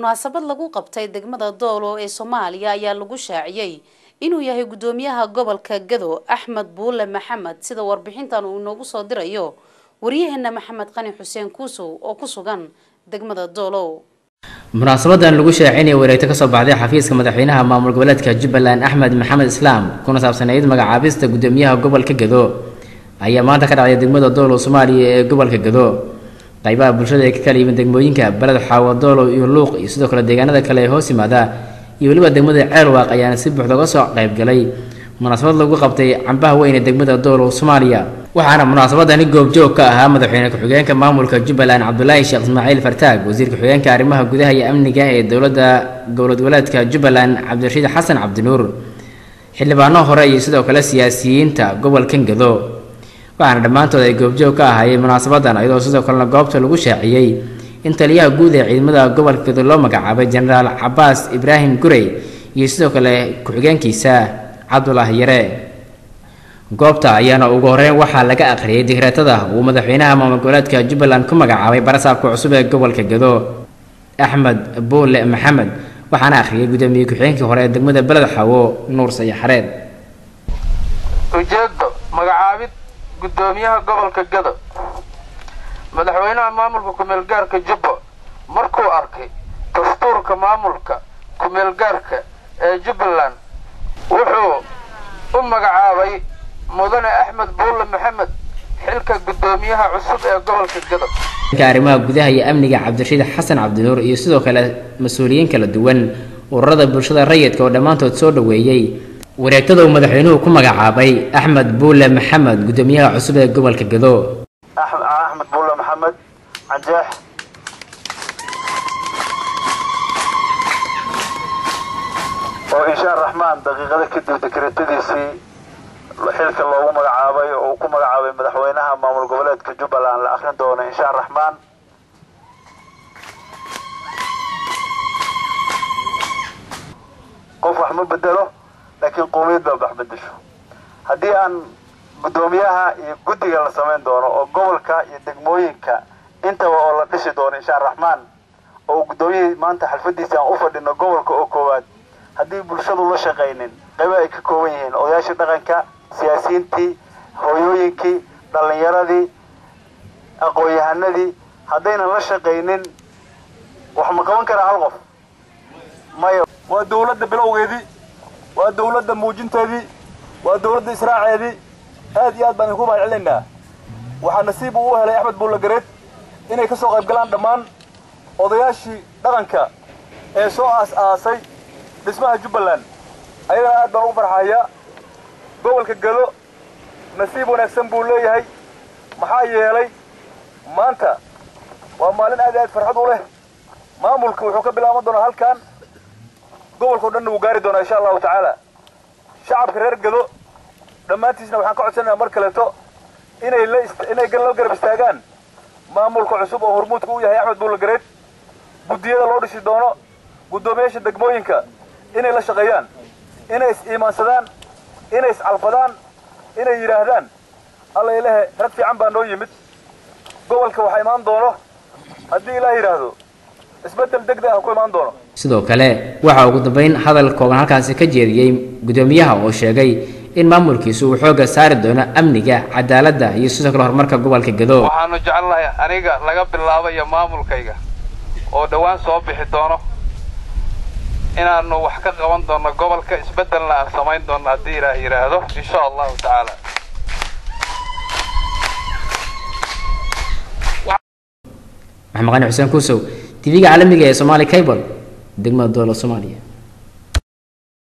munaasabad lagu qabtay degmada doolo ee soomaaliya ayaa lagu shaaciyey inuu yahay guddoomiyaha gobolka gado axmed buule maxamed sida warbixintan uu inoogu soo dirayo waryaheena maxamed qani xuseen kuusow oo ku sugan degmada doolow munaasabadan lagu shaacinaya wareegto kasoo baxday xafiiska madaxweynaha maamul goboleedka jubbaland axmed maxamed islaam kuna saabsanayd magacaabista guddoomiyaha gobolka gado ayaa maanta ka dhacday degmada doolow soomaaliya ee gobolka gado qaybaha bulshada ee ka kala yimid degmooyinka beled xaawo doolow iyo luuq iyo sidoo kale deegaanada kale ee hoos yimaada iyo weliba degmada ceelwaaq ayaana si buuxda uga soo qaybgalay munaasabad lagu qabtay cambaha weyn ee degmada doolow soomaaliya waxaana munaasabadani goobjoog ka ahaa madaxweyne ku-xigeenka maamulka jubbaland cabdulaahi sheekh ismaaciil fartaag wasiir ku-xigeenka arrimaha gudaha iyo amniga ee dowladda dowlad goboleedka jubbaland cabdirashiid xasan cabdinuur xildhibaano hore iyo sidoo kale siyaasiyiinta gobolkan gado waxaana dhammaantood ay goobjoog ka ahaayeen munaasabadan iyadoo sidoo kalena goobta lagu shaaciyey in taliyaha guud ee ciidamada gobolka gado loo magacaabay jenaraal cabaas ibraahim gurey iyo sidoo kale ku-xigeenkiisa cabdulaahi yare goobta ayaana ugu horeyn waxaa laga akhriyay digreetada uu madaxweynaha maamul goboleedka jubbaland ku magacaabay barasaabka cusub ee gobolka gado axmed buule maxamed waxaana akhriyay guddoomiye ku-xigeenkii hore ee degmada beled xawo nuur sayo xareed ujeedo magacaabid guddoomiyaha gobolka gado madaxweynaha maamulka ku-meelgaarka jubba markuu arkay dastuurka maamulka ku-meelgaarka ee jubbaland wuxuu u magacaabay mudane axmed buulle maxamed xilka guddoomiyaha cusub ee gobolka gado arrimaha gudaha iyo amniga cabdirashiid xasan cabdinuur iyo sidoo kale mas-uuliyiin kala duwan ururada bulshada rayidka oo dhammaantood soo dhoweeyey wareegtada uu madaxweynuhu ku magacaabay axmed buule maxamed guddoomiyaha cusub ee gobolka gado axmed buulle maxamed canjeex oo insha araxmaan daqiiqada kadib dekretadiisii xilka loogu magacaabay oo uu ku magacaabay madaxweynaha maamul goboleedka jubbaland la akrin doono insha araxmaan qof wax ma bedelo laakiin qowmiyad baa wax bedesho haddii aan guddoomiyaha iyo guddiga la samayn doono oo gobolka iyo degmooyinka intaba oo la dhisi doono insha araxmaan oo guddoomiyihii maanta xalfadiisa aan u fadhino gobolka oo koowaad haddii bulshadu la shaqaynin qaybo ay ka kooban yihiin odayaashii dhaqanka siyaasiyiintii hooyooyinkii dhallinyaradii aqoon-yahanadii haddaynan la shaqaynin wax ma qaban karaa hal qof maya waa dawladda bilowgeedii waa dawladda muujinteedii waa dawladda israaceedii aad iyo aad baan idinku mahad celinaynaa waxaa nasiib uu u helay axmed buulle gareed inay ka soo qayb galaan dhammaan odayaashii dhaqanka ee soo aas-aasay dhismaha jubbaland ayagana aad baan ugu farxayaa gobolka gado nasiib wanaagsan buu leeyahay maxaa yeelay maanta waa maalin aad iyo aad farxad u leh maamulka wuxuu ka bilaaban doonaa halkan gobolkao dhanna wuu gaari doonaa insha allahu tacaala shacabka reer gado dhammaantiisna waxaan ka codsanayaa mar kaleeto inay la inay la garab istaagaan maamulka cusub oo hormuudka u yahay axmed buulle gareed guddiyada loo dhisi doono guddoomiyaasha degmooyinka inay la shaqeeyaan inay is-iimaansadaan inay iscalfadaan inay yidhaahdaan alla ilahe rag fiican baa noo yimid gobolka waxaa imaan doono haddii ilaah yidhaahdo isbeddel deg deg ah ku imaan doono sidoo kale waxaa ugu dambeyn hadal kooban halkaasi ka jeediyey guddoomiyaha oo sheegay in maamulkiisu uu xoogga saari doono amniga cadaaladda iyo sidoo kale horumarka gobolka gado waxaanu jecelnahay aniga laga bilaabayo maamulkayga oo dhowaan soo bixi doono inaanu wax ka qaban doono gobolka isbeddelna aan samayn doono haddii ilaah yidhaahdo insha allahu tacaala maxamed qani xuseen kuusow tv-ga caalamiga ee somaali cable degmada doolo soomaaliya